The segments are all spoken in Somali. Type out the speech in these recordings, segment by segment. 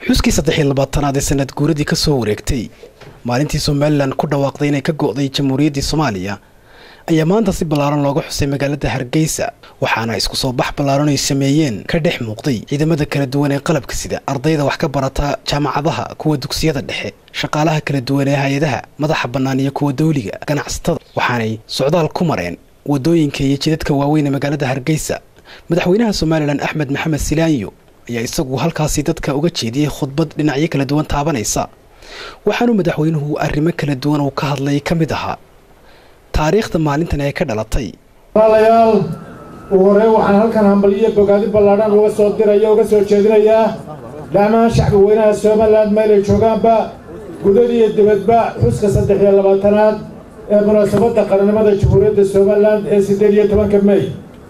xuskii saddex iyo labaatanaad ee sanad guuradii ka soo wareegtay maalintii somalilan ku dhawaaqday inay ka go'day jamhuuriyaddii soomaaliya ayaa maanta si ballaaran looga xusay magaalada hargeysa waxaana isku soo bax ballaaran ay sameeyeen ka dhex muuqday ciidamada kala duwan ee qalabka sida ardayda wax ka barata jaamacadaha kuwa dugsiyada dhexe shaqaalaha kala duwan ee hay-adaha madaxa bannaan iyo kuwa dawliga ganacsatada waxaanay socdaal ku mareen wadooyinka iyo jidadka waaweyn ee magaalada hargeysa madaxweynaha somalilan axmed maxamed silaanyo ayaa isagu halkaasi dadka uga jeediyey khudbad dhinacyo kala duwan taabanaysa waxaanuu madaxweynuhu arrimo kala duwan uu ka hadlay ka mid ahaa taariikhda maalintan ee ka dhalatay walaalayaal ugu horreyn waxaan halkan hambaliyo bogaadi ballaadhan uga soo diraya uga soo jeedinayaa dhammaan shacbi weynaha somalilan meelay joogaanba gudad iyo dibadba xuska saddex iyo labaatanaad ee munaasabadda qarannimada jamhuuriyadda somalilan ee siddeed iyo tobanka mey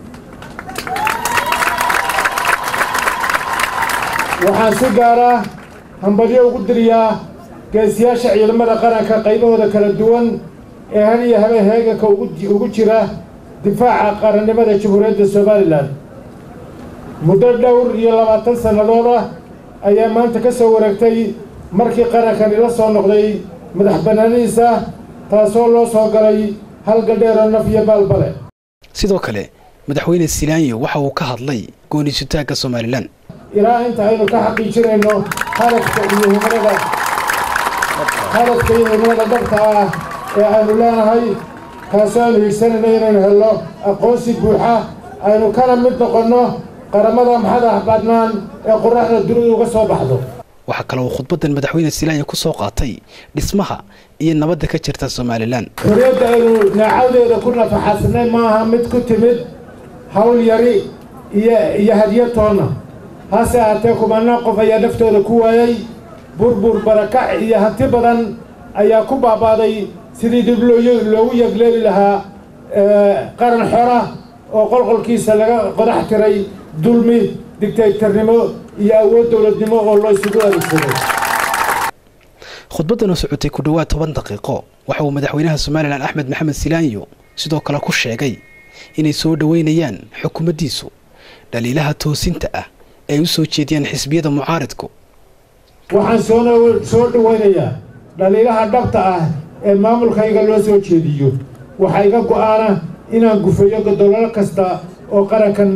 waxaan si gaara hambalyo ugu diriyaa geesiyaasha ciidamada qaranka qaybahooda kala duwan ee hal iyo habeen heeganka ugu jira difaaca qarannimada jamhuuriyadda somalilan muddo dhowr iyo labaatan sannadood ah ayaa maanta ka soo wareegtay markii qarankani la soo noqday madax bannaanidiisa taasoo loo soo galay halgadheeroo naf iyo baalbale sidoo kale madaxweyne silaanyo waxa uu ka hadlay gooniisutaagga somalilan ilaa inta aynu ka xaqiijinayno hadafka iyo himilada hadafka iyo himilada dhabta ah ee aynu leenahay taasoo aynu higsanayno inaynu helno aqoonsi buuxa aynu kana mid noqonno qaramada madax bannaan ee qoraxda dunidu uga soo baxdo waxaa kale uu khudbaddan madaxweyne silaanya ku soo qaatay dhismaha iyo nabadda ka jirta somalilan xorriyadda aynu neecadeeda ku nafaxaasnay maaha mid ku timid hawl yari iyo iyo hadyo toonna hase ahaatee kumanaan qof ayaa naftooda ku waayay burbur barakac iyo hanti badan ayaa ku baabaaday sidii dib loogu yegleeli lahaa qaran xora oo qolqolkiisa laga qodax tiray dulmi digtaytarnimo iyo awood dowladnimo oo loo isugu adeegsaday khudbaddan oo socotay ku dhowaad toban daqiiqo waxa uu madaxweynaha somalilan axmed maxamed silaanyo sidoo kale ku sheegay inay soo dhoweynayaan xukuumaddiisu dhaliilaha toosinta ah ay u soo jeediyaan xisbiyada mucaaridku waxaan soosoo dhoweynayaa dhaliilaha dhabta ah ee maamulkayga loo soo jeediyo waxaa iga go'aana inaan gufeeyo godololo kasta oo qarankan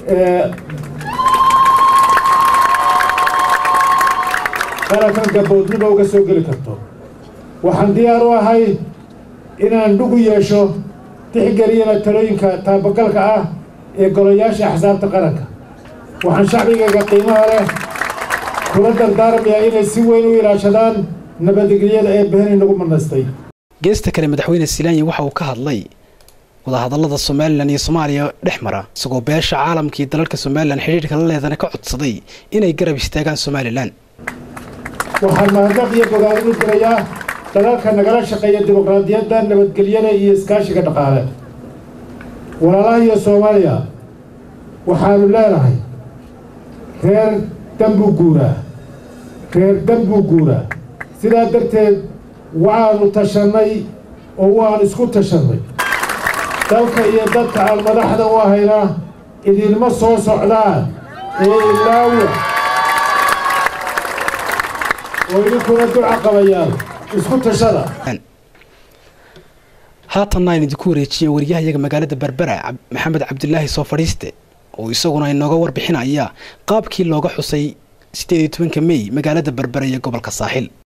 qarankan gaboodnimo uga soo geli karto waxaan diyaar u ahay inaan dhugu yeesho tixgeliyana talooyinka taabagalka ah ee golayaasha axsaabta qaranka waxaan shacbigayga qiimaha leh kula dardaarmayaa inay si weyn u ilaashadaan nabadgelyada ee beheni nagu manaystay geesta kale madaxweyne silaanya waxa uu ka hadlay wadahadallada somalilan iyo soomaaliya dhex mara isagoo beesha caalamka iyo dalalka somalilan xidhiirhka la leedana ka codsaday inay garab istaagaan somalilan waxaan mahadnaq iyo bogaadin u dirayaa dalalka nagala shaqeeya dimuqraadiyadda nabadgelyada iyo iskaashiga dhaqaale walaalaha iyo soomaaliya waxaanu leenahay reer dambuu guuraa reer dambuu guuraa sidaa darteed waanu tashannay oo waanu isku tashannay dalka iyo dadka aan madaxda u ahayna idinma soo socdaan ee ilaawa oo idinkuna duca qabayaan isku tashada haatanna aynu idinku wareejiyey waryahayaga magaalada berbera maxamed cabdilaahi soo fadhiiste oo isaguna inooga warbixinaya qaabkii looga xusay siddeed iyo tobanka mey magaalada berbera iyo gobolka saaxil